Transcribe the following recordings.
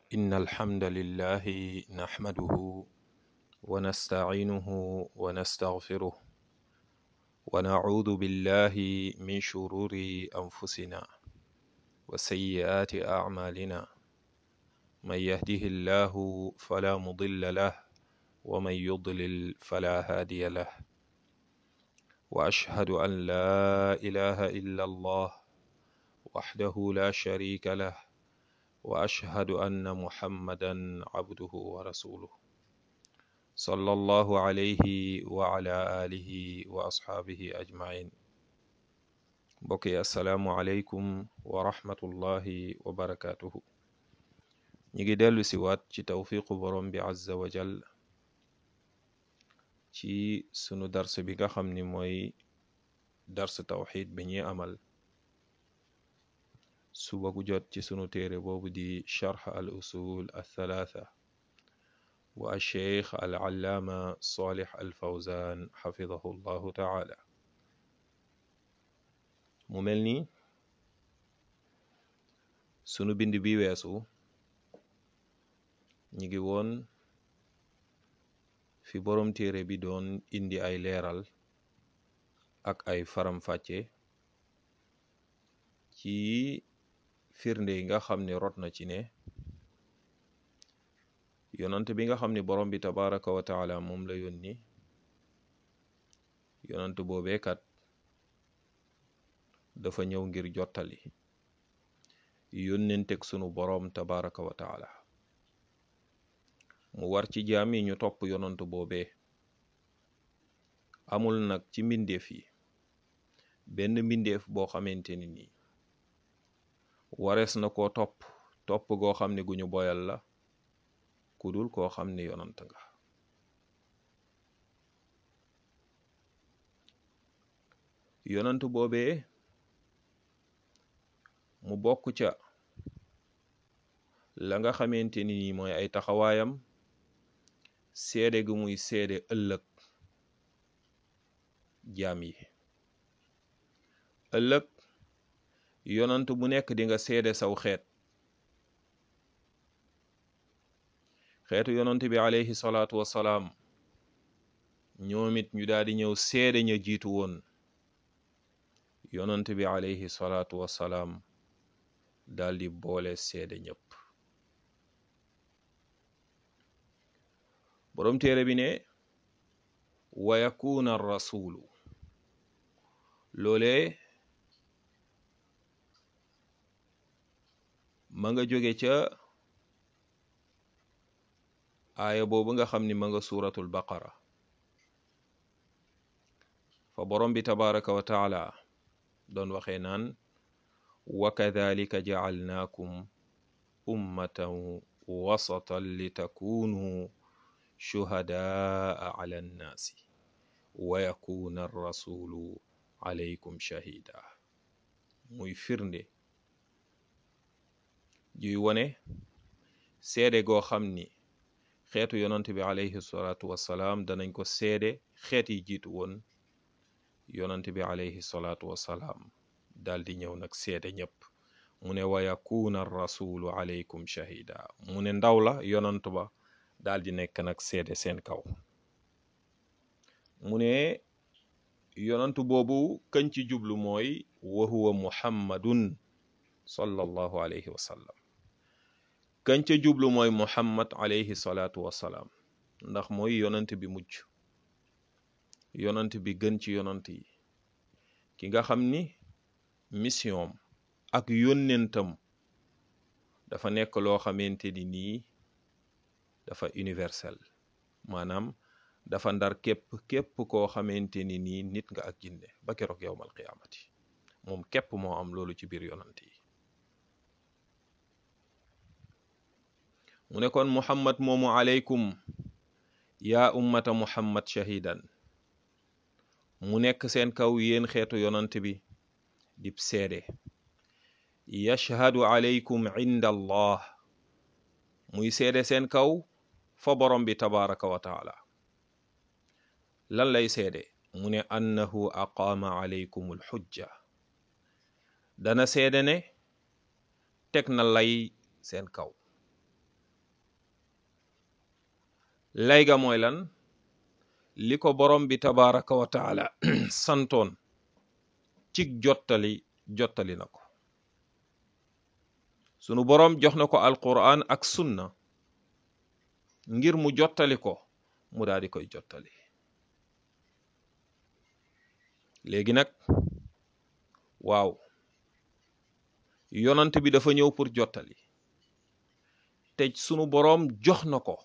إن الحمد لله نحمده ونستعينه ونستغفره ونعوذ بالله من شرور أنفسنا وسيئات أعمالنا من يهده الله فلا مضل له ومن يضلل فلا هادي له وأشهد أن لا إله إلا الله وحده لا شريك له وأشهد أن محمدا عبده ورسوله صلى الله عليه وعلى آله وأصحابه أجمعين بقي السلام عليكم ورحمة الله وبركاته نيجي دلو سوات ci tawfiqu borom bi azza wa jal ci sunu dars bi nga xam ni mooy dars tawxid bi ñuy amal suba gu jot ci sunu téere boobu di charx al usul althalatha wa alcheikh al allaama salih al fawzan xafidahu llahu taala mu mel ni sunu bind bi weesu ñi ngi woon fi boroom téere bi doon indi ay leeral ak ay faram-fàcce ci firnde yi nga xam ne rot na ci ne yonant bi nga xam ne borom bi tabaraka wa taala moom la yónni yonant boobeekat dafa ñëw ngir jottali yónnenteg sunu boroom tabaraka wa taala mu war ci jaam yi ñu topp yonant boobee amul nag ci mbindeef yi benn mbindeef boo xamante ni nii warees na koo topp topp goo xam ne gu ñu boyal la ku dul koo xam ne yonant nga yonant boobee mu bokk ca la nga xamante ni nii mooy ay taxawaayam seede gu muy seede ëllëg jaam yi ëllëg yonant bu nekk di nga seede saw xeet xeetu yonant bi alayhi salaatu wassalaam ñoom it ñu daal di ñëw seede ña jiitu woon yonant bi alayhi salaatu wassalaam daal di boole seede ñëpp boroom téere bi ne wa yakuna rasulu loolee ma nga jóge ca aaya boobu nga xam ni ma nga suuratul baqara fa borom bi tabaraka wa taala doon waxee naan wa kadhalika jacalnaakum ummatan wasatan litakunu shuhadaa ala annaasi wa yakuna arrasulu alaykum shahida muy firnde juy wone seede goo xam ni xeetu yonant bi alayhi salaatu wassalaam danañ ko seede xeet yi jiitu woon yonant bi alayhi salaatu wassalaam daal di ñëw nag seede ñëpp mu ne wa yakuna rasulu alaykum shahida mu ne ndaw la yonant ba daal di nekk nag seede seen kaw mu ne yonant boobu kañ ci jublu mooy wa huwa muhammadun sallallahu alayhi wa sallam kañ ca jublu mooy muhammad alayhi salaatu wassalaam ndax mooy yonant bi mujj yonant bi gën ci yonant yi ki nga xam ni mission ak yónnentam dafa nekk loo xamante ni nii dafa universel maanaam dafa ndar képp képp koo xamante ni nii nit nga ak jinne ba keroog yowmal qiyaamati moom képp moo am loolu ci biir yonant yi mu ne kon muhammad moomu aleykum yaa ummata muhammad shahidan mu nekk seen kaw yéen xeetu yonant bi dib seede yashhadu aleykum inda allah muy seede seen kaw fa borom bi tabaraka wa taala lan lay seede mu ne annahu aqaama aleykum alxujja dana seede ne teg na lay seen kaw lay ga mooy lan li ko borom bi tabaraka wa taala santoon cig jottali jottali na ko sunu borom jox na ko alquran ak sunna ngir mu jottali ko mu daal di koy jottali léegi nag waaw yonant bi dafa ñëw pour jottali te sunu boroom jox na ko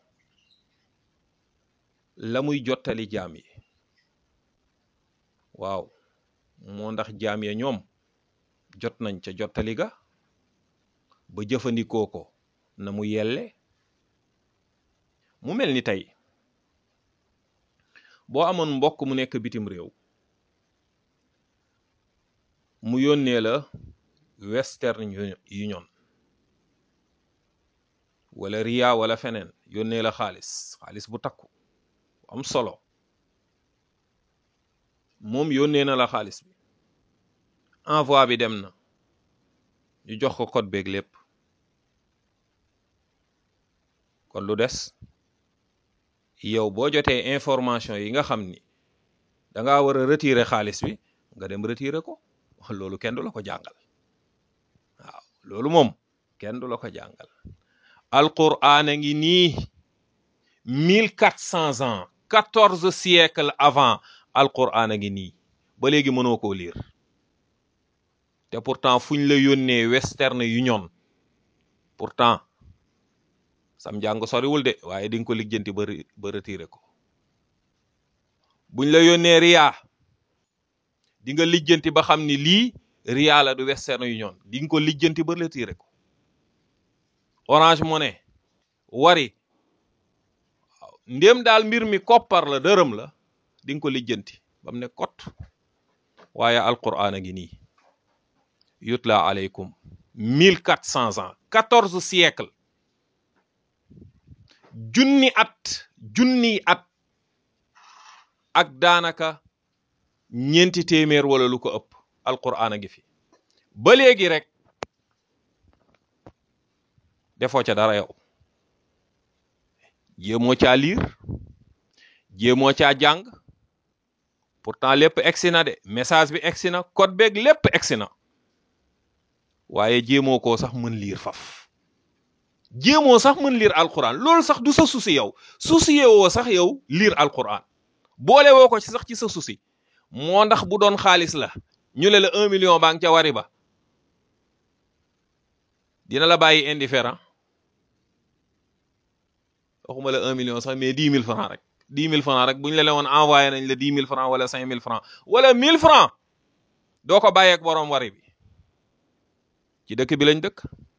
la muy jottali jaam yi waaw moo ndax jaam ya ñoom jot nañ ca jottali ga ba jëfandikoo ko na mu yelle mu mel ni tey boo amoon mbokk mu nekk bitim réew mu yónnee la Western Union wala Ria wala feneen yónnee la xaalis xaalis bu takku am solo moom yónnee na la xaalis bi envoi bi dem na ñu jox ko code beeg lépp kon lu des yow boo jotee information yi nga xam ni da ngaa war a retirer xaalis bi nga dem retirer ko loolu kenn du la ko jàngal waaw loolu moom kenn du la ko jàngal alquran a ngi nii mille quatre cents ans quatorze siècles avant alquran a ngi nii ba léegi mënoo koo lire te pourtant fuñ la yónnee Western Union pourtant sam njàng soriwul de waaye di nga ko lijjanti ba ba retiré ko buñ la yónnee Ria di nga lijjanti ba xam ni lii Ria la du Western Union di nga ko lijjanti ba retiré ko Orange Money Wari waaw ndéem daal mbir mi koppar la dërëm la di nga ko lijjanti ba mu ne kot waaye alquran a ngi nii yutla aleykum mille quatre cents ans quatorze siècle junni at junni at ak daanaka ñeenti téeméer wala lu ko ëpp alquran a ngi fi ba léegi rek defoo ca dara yow jéemoo caa liir jéemoo caa jàng pourtant lépp egsi na de message bi egsi na code beeg lépp egsi na waaye jéemoo koo sax mën liir faf jéemoo sax mën liir alquran loolu sax du sa souci yow souci woo sax yow liir alquran boole woo ko ci sax ci sa souci moo ndax bu doon xaalis la ñu le la un million baa ngi ca wari ba dina la bàyyi indifférent waxuma la un million sax mais dix mille francs rek dix mille francs rek bu ñu la leen woon envoyé nañ la dix mille francs wala cinq mille francs wala mille francs doo ko bàyyeeg boroom wari bi ci dëkk bi lañ dëkk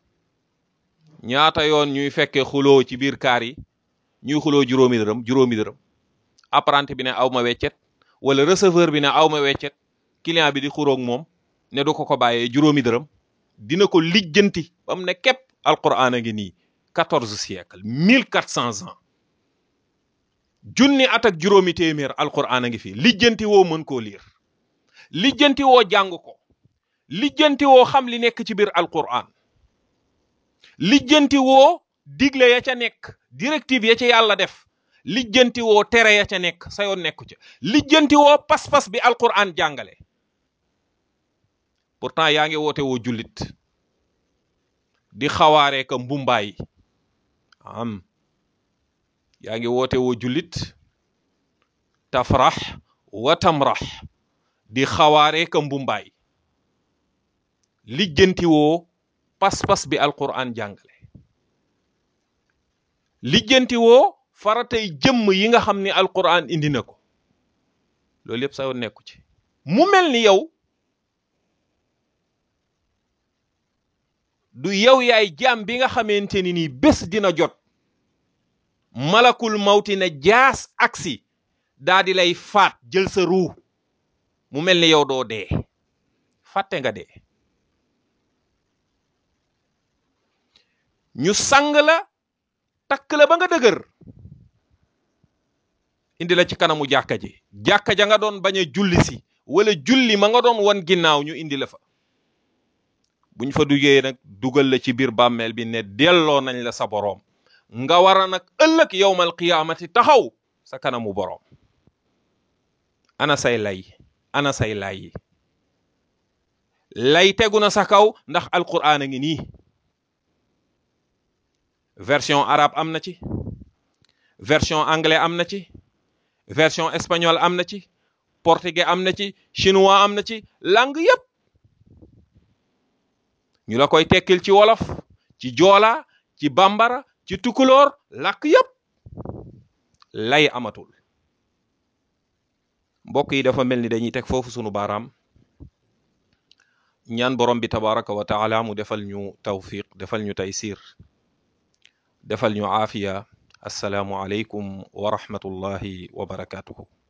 ñaata yoon ñuy fekkee xuloo ci biir kaar yi ñuy xuloo juróomi dërëm juróomi dërëm apprenti bi ne aw ma weccet wala receveur bi ne aw ma weccet client bi di xuroog moom ne du ko ko bàyyee juróomi dërëm dina ko lijjanti ba mu ne képp alquran a ngi nii quatorze siècle mille quatre cents ans junni at ak juróomi téeméer alquran a ngi fi lijjanti woo mën koo liir lijjanti woo jàng ko lijjanti woo xam li nekk ci biir alquran lijjanti woo digle ya ca nekk directive ya ca yàlla def lijjanti woo tere ya ca nekk sa yoon nekku ca lijjanti woo pas-pas bi alquran jàngale pourtant yaa ngi woote woo jullit di xawaaree ka mbumbaay am yaa ngi woote woo jullit tafrax wa tamrax di xawaaree ka mbumbaay lijjanti woo pas-pas bi alquran jàngale lijjanti woo faratay jëmm yi nga xam ni alquran indi na ko loolu yëpp sa yoon nekku ci mu mel ni yow du yow yaay jaam bi nga xamante ni nii bés dina jot malakul mawti ne jaas aksi daa di lay faat jël sa ruu mu mel ni yow doo dee fàtte nga dee ñu sang la takk la ba nga dëgër indi la ci kanamu jàkka ji jàkka ja nga doon bañ a julli si wala julli ma nga doon won ginnaaw ñu indi la fa buñ fa duggee nag dugal la ci biir bàmmeel bi ne delloo nañ la sa boroom nga war a nag ëllëg yowmal qiyaamati taxaw sa kanamu boroom ana say lay ana say lay lay tegu na sa kaw ndax alquran a ngi nii version arabe am na ci version anglais am na ci version espagnol am na ci portugais am na ci chinois am na ci langue yépp ñu la koy tekkil ci wolof ci joola ci bambara ci tukulóor làkk yépp lay amatul mbokk yi dafa mel ni dañuy teg foofu sunu baaraam ñaan borom bi tabaraka wa taala mu defal ñu tawfiq defal ñu taysir defal ñu aafiya assalaamu aleykum wa rahmatullahi wa barakatuhu